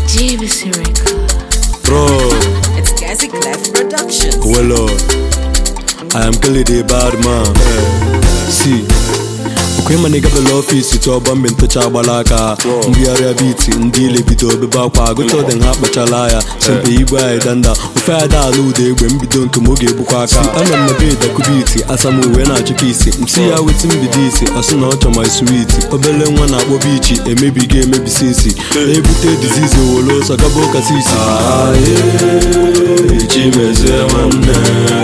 JVC Record. Bro, It's Gazi Clef Productions. well, Lord, I am Kelly the bad man. See, okwe ma na gabela ọfisi tụọ bọmbe ntụcha agbala aka mbigharịa biti ndị ile bido obebe akwa gụcha ọdị ha kpachala ya sempe igwe anyị danda ofe ada ala ụda egbe mbido nke m oge egbukwa aka anọ m na be dakubiti asam uwe na-achụka isi msi ya weti mbido isi asụ na ọchọ my sweet obele nwa na-akpọ bichi emebiga emebisi isi na-ebute dizizi wolo ọsọ gaba ụka sisi chimezie nwanne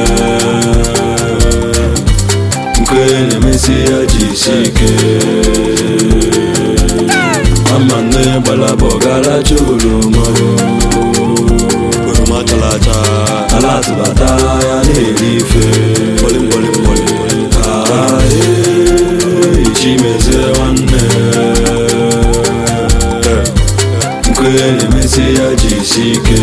nke na-emesi ya jisi ike ama nne gbalaba ọgaracha oroma oroma chara acha ala atụbata ya na-eri ife chimezie nwanne nke na-emesi ya jisi ike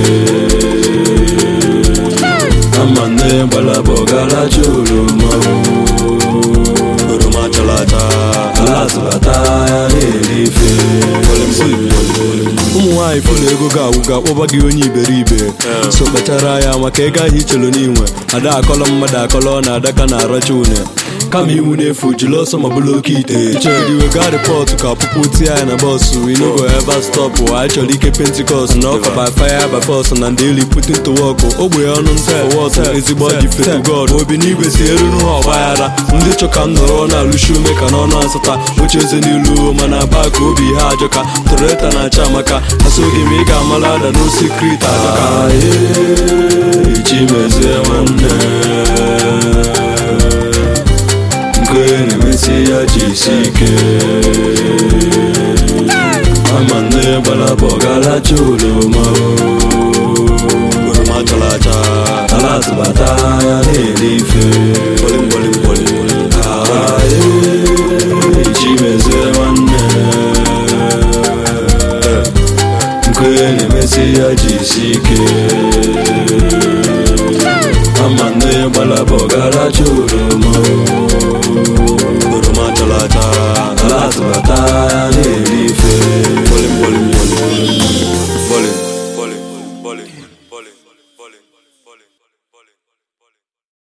ama nne gbalaba ọgaracha oroma oroma chara acha ala zụbata ya na-eri ife ụmụ nwaanyị fụlụ ego ga-awụ ga-akpọba gị onye iberibe so kpachara ya maka ego ahụ ichelu n'inwe ada akọlọ mmadụ akọlọ na adaka na aracha une kama iwu n'efu jiri ọsọ ma bụrụ oke ite chọrọ iwe gaa rịpọtụ ka ọpụpụ tie ya na bọsụ inogo eva stọpụ anyị chọrọ ike pentikọst na ọka by fire by force na ndị eli putin to work ogbe ọnụ nta wọt ezigbo dị fetu god obi n'igwe si eruru ha ọgbaghara ndị chọ ka m nọrọ na-alụshi ume ka n'ọnụ asata oche eze n'ilu mana baa ka obi ha ajọka toreta na-acha amaka asogị m ị ga-amala ada n'osikrit ajọka chimezie nwanne nke na-emesi ya jisi ike ama nne gbalaba ọgaracha oroma oroma chara acha ala atụbata ya na-eri ife chimezie nwanne nke na-emesi ya jisi ike ama nne gbalaba ọgaracha oroma oroma chara acha ala atụbata ya